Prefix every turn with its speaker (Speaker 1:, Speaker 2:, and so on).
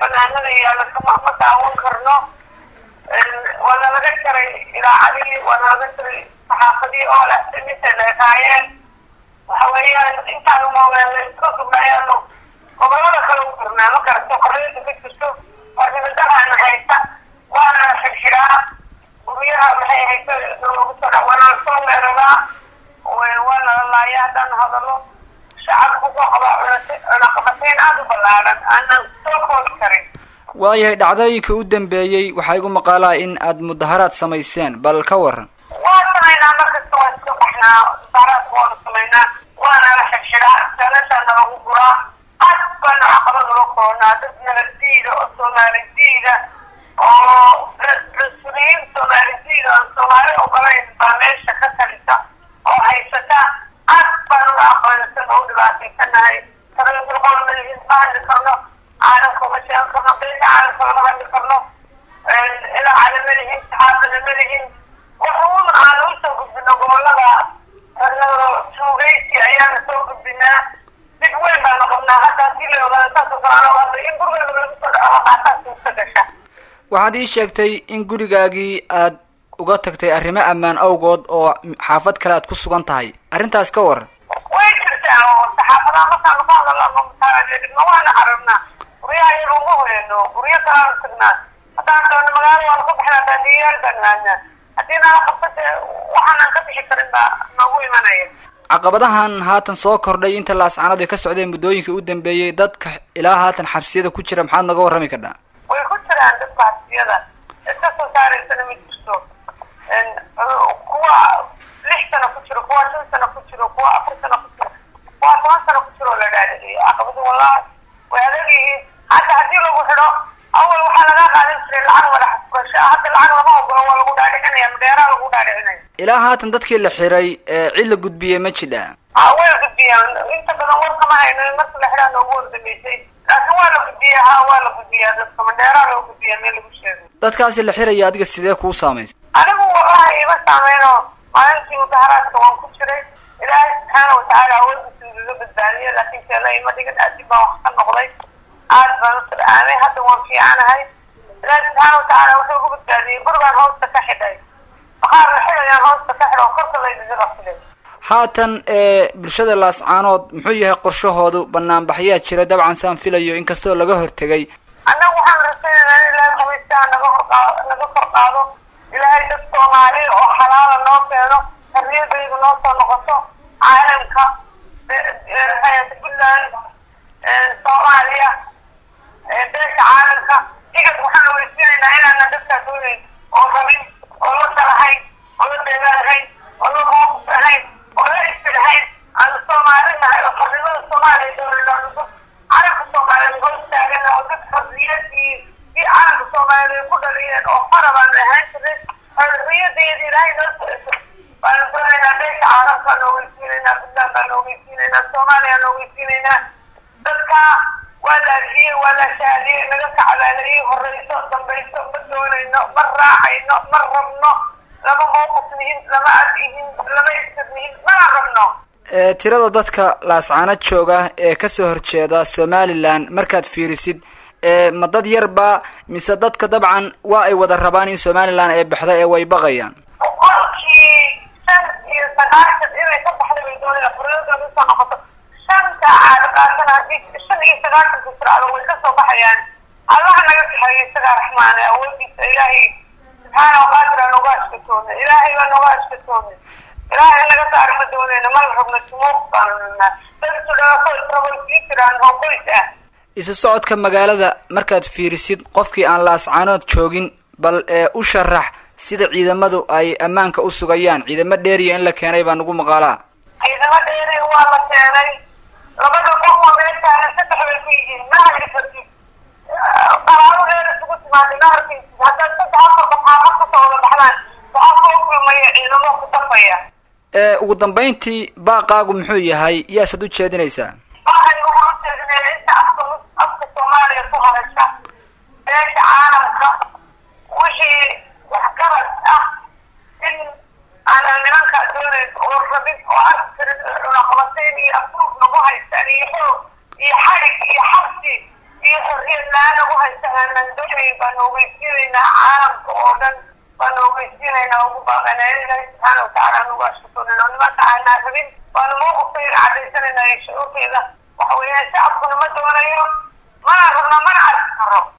Speaker 1: banaanada yaalla kama ma daawan karno waana laga jaray idaacadii waana laga jaray saxaafadii oo leh intay leekaayeen waxa weeyaan intaan moobeelay iska sugnayaanu gobolada kale u karnaa ma garato qorriyada ka jirto warnimadaana haysta waana xirxiraa guryaha maxay haysta lagu soo dha waana lasoo weeraraa waana la laaya haddaan hadalo shacabku ku qaba cunaqabatayn aada u ballaaran aanan soo koobi karin
Speaker 2: waayahay dhacdooyinkii u dambeeyey waxaa igu maqaalaa in aad mudaharaad samayseen bal ka waran
Speaker 1: waa samaynaa markasta waa iska baxnaa mudaharaadka waanu samaynaa waana la xirxiraa seelashaana lagu guraa aad baana caqabad ula koonaa dad nabaddiida oo soomaalidiida oo mas-uuliyiin soomaalidiida aan soomaali ogolayn baa meesha ka talisa oo haysata aad baan uga aqoonsan oo u dhibaataysanahay taraysulqol malihin ma hadli karno caalamka uma sheegan karno beesha caalamka lama hadli karno idaacada malihin saxaafada malihin wuxuun aan usoo gudbino gobolada tuugaysi ayaana soo gudbinaa dib weyn baa noqonnaa hadda hadii la ogaado saasoo kale aan hadla in gurigeeda lagu soo dhaco qaataa suurta gasha
Speaker 2: waxaad ii sheegtay in gurigaagii aad uga tagtay arrimo ammaan awgood oo xaafad kale aad ku sugan tahay arrintaas ka waran
Speaker 1: way jirtaa oo saxaafadaha markaanu ka hadalno mutaaadibna waana carabnaa guryaha iyaga uma hoyano guryo kalaanu tagnaa haddaan doono magaalo waanu ka baxnaa baadiyayaal baan aadnaa haddii nala qabsate waxaanaan ka bixi karin baa noogu imanaya
Speaker 2: caqabadahan haatan soo kordhay inta laascanadu ay ka socdeen muddooyinkii u dambeeyey dadka ilaa haatan xabsiyada ku jira maxaad nooga warrami kadhaa
Speaker 1: way ku jiraan dadka xabsiyada iska soo saaraysana ma jirto kuwa lix sano ku jiro kuwa shan sano ku jiro kuwa afar sano ku jiro kuwa toban sano ku jiro la dhaadhiciyo caqabadu wallahi way adag yihiin hadda haddii lagu xidho awal waxaa laga qaadan jiray lacag wada xasbasho hadda lacag lama ogolo waa lagu dhaadhicinaya madheeraa lagu dhaadhicinaya
Speaker 2: ilaa haatan dadkii la xiray cid la gudbiyey ma jidha
Speaker 1: a way gudbiyaan inta badan war kama hayno marka la xidhaa noogu wardambeysay laakiin waa la gudbiyaa ha waa la gudbiyaa dadka madheeraa lagu gudbiyaa meel lagu sheego
Speaker 2: dadkaasi la xiraya adiga sidee kuu saamaysa
Speaker 1: anigu wallahi ima saameyno maalintii mudaharaadka waan ku jiray ilaahay subxaana watacaala awoodiisa igaga badbaadiyo laakiin teela ima dhigan aadib baan wax ka noqday aad baan u sircaamay hadda waan fiicanahay ilaahay subxaana watacaala wuxuu igu badbaadiyey gurigaan hoosta ka xidhay maqaar la xidhayaan hoosta ka xidho korka laydiga qabsiday
Speaker 2: haatan bulshada laascaanood muxuu yahay qorshahoodu banaanbaxyaa jira dabcan saan filayo inkastoo laga hortegay
Speaker 1: annagu waxaan rasaynayna in ilaahay qabaystaa naga horqaado naga kor qaado ilaahay dad soomaali oo xalaala noo keeno xorriyadaydu noo soo noqoto caalamka puntland soomaaliya beesha caalamka igad waxaan weysiinaynaa inaana dadkaa doonayn oo rabin oo la dalahayn oo la deegaalahayn oo la moofus ahayn oo la isbi lahayn aan soomaali nahay oo xornimada soomaaliya doonayno calanka soomaaliyeed hoos taagana oo dad xorriyad iyo si calanka soomaaliyeed ku dhaliyeen oo fara baan ahaan jiray xorriyadeeda ilaahay noo soo esay baanu doonaynaa beesha caalamkaa noo weysiinaynaa puntland baa noo weysiinaynaa soomaaliya noo weysiinaynaa dadka waa la adhiyey waa la shaadiyey naga kacbaalayey horeyso dambayso ma doonayno ma raacayno ma rabno lama mawqif nihin lama ad ihin lama isir nihin mana rabno
Speaker 2: tirada dadka laascaano jooga ee kasoo horjeeda somalilan markaad fiirisid ma dad yarba mise dadka dabcan waa ay wada rabaan in somalilan ay baxda ee way baqayaan
Speaker 1: boqolkii shan iyo sagaashan inay ka baxda bay doonayaan xorriyadooda usoo noqoto shanta caadaqaasana haddii shan iyo sagaashanka sircado way kasoo baxayaan allaha naga kaxeeyo isagaa raxmaane awoodiisa ilaahay subxaana waqaadir aan nooga ashkatoona ilaahay baa nooga ashkatoona ilaahay naga saari ma doonayna ma la rabno sumuuq baanu nunaa dadku dhaafo sii jiraan oo qoys ah
Speaker 2: isu socodka magaalada markaad fiirisid qofkii aan laascaanood joogin bal ee u sharax sida ciidamadu ay ammaanka u sugayaan ciidamo dheeriya in la keenay baa nagu maqaalaa
Speaker 1: ciidamo dheeri waa la keenay labada qof oo meeshaana saddex bay ku yihiin ma hadli kartid qaraabo dheer isugu timaaday ma arkaysid haddaad saddex afar baxaafad kasoo wada baxdaan waxaa soo kulmaya ciidamo ku dafaya
Speaker 2: ugu dambayntii baaqaagu muxuu yahay yaasaad u jeedinaysaa
Speaker 1: waxay waxaan u jeedinaya inta afka afka soomaaliya ku hadasha beesha caalamka wixii waxgarad ah in aanan nimankaa doonayn oo rabin oo askarin cunaqabatayn iyo afruuf nagu haystaan iyo xoog iyo xarig iyo xabsi iyo xorriyad la-aan ugu haysta aanan doonayn baanu ogeysiinaynaa caalamka oo dhan baanu ogeysiinaynaa ugu baaqanaa ilaahi subxaana watacaala anugu ashkurinno nimanka aanaa rabin baanu mawqifkayga caddaysanaynaa iyo shucuurtayda waxa weeyaan shacabkuna ma doonayo mana rabno mana arki karo